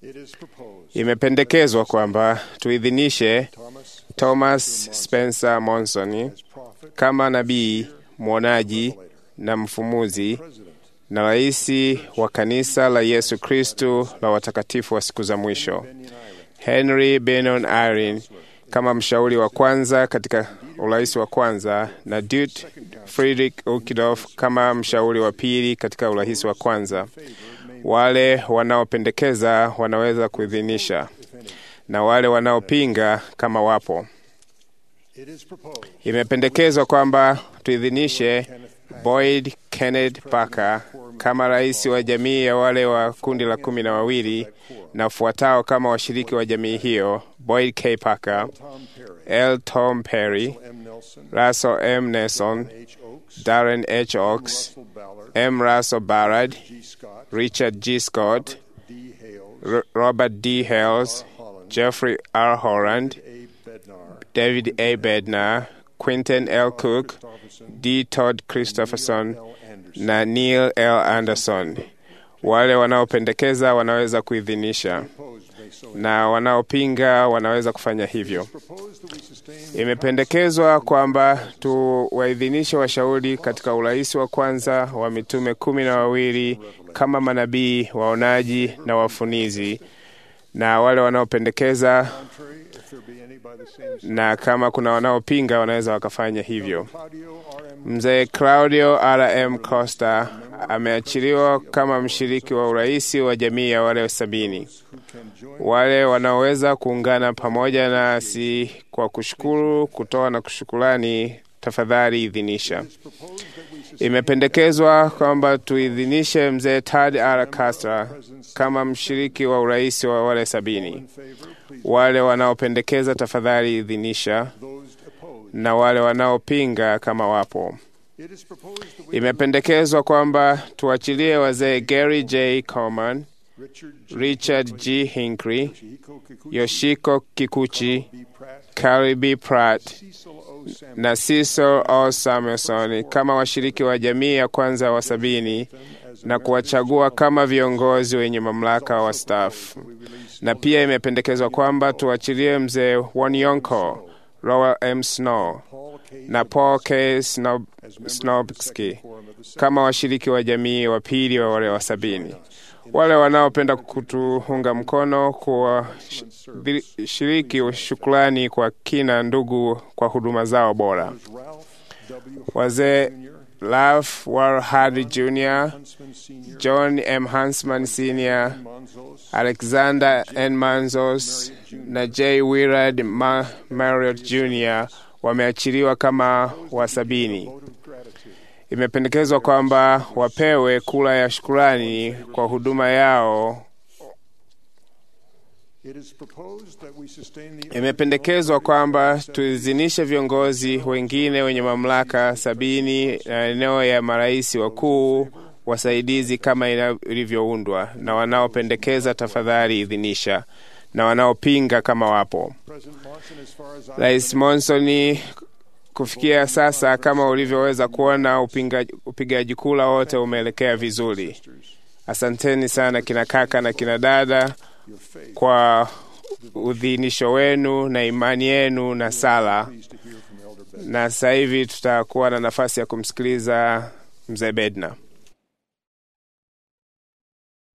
Imependekezwa kwamba tuidhinishe Thomas Spencer Monson kama nabii mwonaji na mfumuzi na rais wa kanisa la Yesu Kristu la watakatifu wa siku za mwisho, Henry Benon Irene kama mshauri wa kwanza katika urais wa kwanza, na Dut Friedrich Ukidof kama mshauri wa pili katika urais wa kwanza. Wale wanaopendekeza wanaweza kuidhinisha na wale wanaopinga kama wapo. Imependekezwa kwamba tuidhinishe Boyd Kenneth Parker kama rais wa jamii ya wale wa kundi la kumi na wawili na ufuatao kama washiriki wa jamii hiyo: Boyd K. Parker, L. Tom Perry, Russell M. Nelson, Darren H. Oaks, M. Russell Ballard, Richard G. Scott, R Robert D. Hales, Jeffrey R. Holland, David A. Bednar, Quinton L. Cook, D. Todd Christopherson na Neil L. Anderson. Wale wanaopendekeza wanaweza kuidhinisha na wanaopinga wanaweza kufanya hivyo. Imependekezwa kwamba tuwaidhinishe washauri katika urais wa kwanza wa mitume kumi na wawili kama manabii, waonaji na wafunizi, na wale wanaopendekeza na kama kuna wanaopinga wanaweza wakafanya hivyo. Mzee Claudio R.M. Costa ameachiliwa kama mshiriki wa urais wa jamii ya wale sabini. Wale wanaoweza kuungana pamoja nasi kwa kushukuru, kutoa na kushukurani, tafadhali idhinisha. Imependekezwa kwamba tuidhinishe mzee Tad R. Castro kama mshiriki wa urais wa wale sabini. Wale wanaopendekeza tafadhali idhinisha, na wale wanaopinga kama wapo. Imependekezwa kwamba tuachilie wazee Gary J. Coleman, Richard G. Hinckley, Yoshiko Kikuchi, Carrie B. Pratt na Cecil O. Samuelson kama washiriki wa jamii ya kwanza wa sabini na kuwachagua kama viongozi wenye mamlaka wa staff. Na pia imependekezwa kwamba tuachilie mzee Wanyonko, Rowa M. Snow na Paul K. Snob, Snobski kama washiriki wa jamii wa pili wa wale wa sabini. Wale wanaopenda kutuunga mkono kuwashiriki shukrani kwa kina ndugu kwa huduma zao bora. Wazee Ralph Walhard Jr., John M. Hansman Sr., Alexander N. Manzos na J. Willard Ma Marriott Jr. wameachiliwa kama wasabini. Imependekezwa kwamba wapewe kura ya shukurani kwa huduma yao. Imependekezwa kwamba tuizinishe viongozi wengine wenye mamlaka sabini na eneo ya marais wakuu wasaidizi kama ilivyoundwa, na wanaopendekeza tafadhali idhinisha, na wanaopinga kama wapo. Rais Monsoni, kufikia sasa, kama ulivyoweza kuona, upigaji kura wote umeelekea vizuri. Asanteni sana kina kaka na kina dada kwa udhinisho wenu na imani yenu na sala. Na sasa hivi tutakuwa na nafasi ya kumsikiliza mzee Bedna.